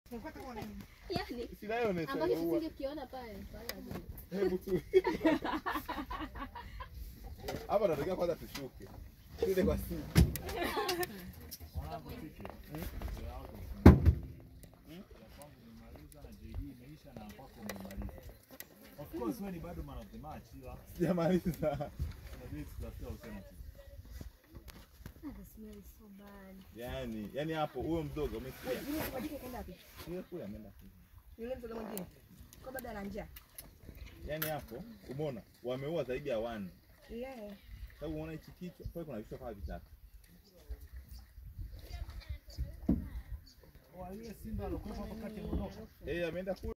Yaani Sinayonesha ambacho ua. tusingekiona pale pale hazina. Hebu tu. Hapa tunatakiwa kwanza tushuke. Tuende kwa simu. Of course wewe ni bado man of the match ila Sijamaliza. inabidi tutafute alternative. Ah, the smell is so bad. Yaani, yaani hapo huyo mdogo umesikia? Yule msemaji kaenda wapi? Yule kule ameenda kule. Yule mtoto mwingine. Kwa bado ana njaa. Yaani hapo umeona wameua zaidi ya wanne. Yeah. Sababu unaona hichi kichwa, pale kuna vichwa kama vitatu. Oh, yule simba alikuwa hapo kati ya Morocco. Eh, ameenda kule.